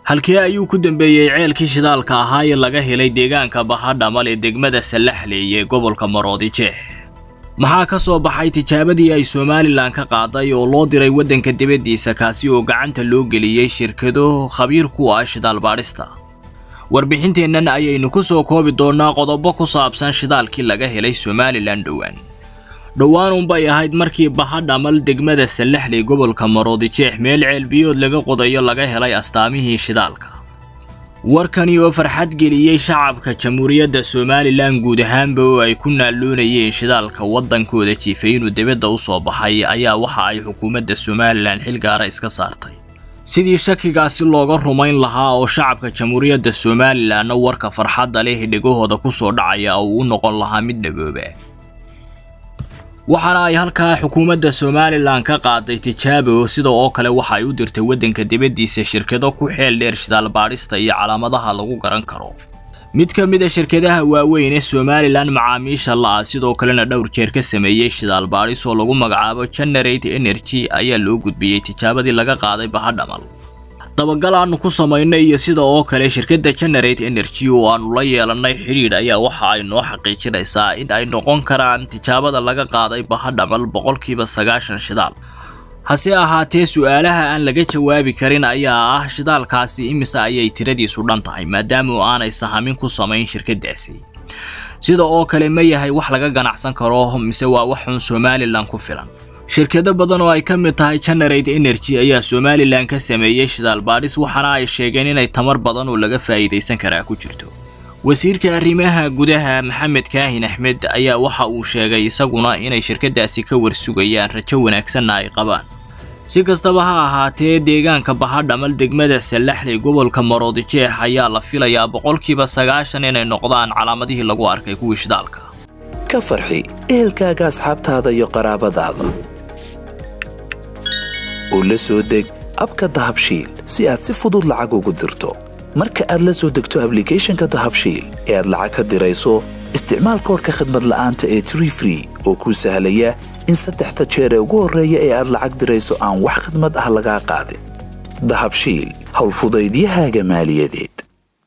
halkee ayuu ku dambeeyey ceelkii shidaalka ahaa ee laga helay deegaanka bahadhamal ee degmada sallaxley ee gobolka maroodijeex maxaa ka soo baxay tijaabadii ay somalilan ka qaaday oo loo diray waddanka dibaddiisa kaasi oo gacanta loo geliyey shirkado khabiir ku ah shidaal baadhista warbixinteennan ayaynu ku soo koobi doonnaa qodobo ku saabsan shidaalkii laga helay somalilan dhowaan dhowaan unbay ahayd markii bahadhamal degmada sallaxley gobolka maroodijeex meel ceelbiyood laga qodayo laga helay astaamihii shidaalka warkani oo farxad geliyey shacabka jamhuuriyadda somalilan guud ahaanba oo ay ku naalloonayeen shidaalka waddankooda jiifay inuu dibadda u soo baxay ayaa waxa ay xukuumadda somalilan xil gaara iska saartay sidii shakigaasi looga rumayn lahaa oo shacabka jamhuuriyadda somalilanna warka farxadda leh dhegahooda ku soo dhacaya oo u noqon lahaa mid dhagooba waxaana ay halkaa xukuumadda somalilan ka qaaday tijaabo sida oo kale waxa ay u dirtay waddanka dibaddiisa shirkado ku xeel dheer shidaal baadhista iyo calaamadaha lagu garan karo mid ka mid a shirkadaha waaweyn ee somalilan macaamiisha la-ah sidoo kalena dhowr jeer ka sameeyey shidaal baadhis oo lagu magacaabo generate energy ayaa loo gudbiyey tijaabadii laga qaaday bahadhamal dabagal aanu ku samaynay iyo sida oo kale shirkadda generate energy oo aanu la yeelannay xidhiidh ayaa waxa ay noo xaqiijinaysaa in ay noqon karaan tijaabada laga qaaday bahadhamal boqolkiiba sagaashan shidaal hase ahaatee su-aalaha aan laga jawaabi karin ayaa ah shidaalkaasi imise ayay tiradiisu dhan tahay maadaama aanay sahamin ku samayn shirkaddaasi sida oo kale ma yahay wax laga ganacsan karo mise waa wax xun somalilan ku filan shirkado badan oo ay ka mid tahay generate energy ayaa somalilan ka sameeyey shidaal baadhis waxaana ay sheegeen inay tamar badan oo laga faa'iidaysan karaa ku jirto wasiirka arrimaha gudaha maxamed kaahin axmed ayaa waxa uu sheegay isaguna inay shirkadaasi ka warsugayaan rajo wanaagsanna ay qabaan si kastaba ha ahaatee deegaanka bahadhamal degmada sallaxley gobolka maroodijeex ayaa la filayaa boqolkiiba sagaashan inay noqdaan calaamadihii lagu arkay kuwii shidaalka ka farxi ehelkaaga asxaabtaada iyo qaraabadaada oo la soo deg abka dahabshiil si aad si fudud lacag ugu dirto marka aad la soo degto ablicathonka dahabshiil ee aad lacag ka dirayso isticmaal koorka khadmad la'aanta ee tree free oo kuu sahlaya in saddexda jeer ee ugu horreeya ee aad lacag dirayso aan wax khadmad ah lagaa qaadin dahabshiil howlfudaydiyahaaga maaliyadeed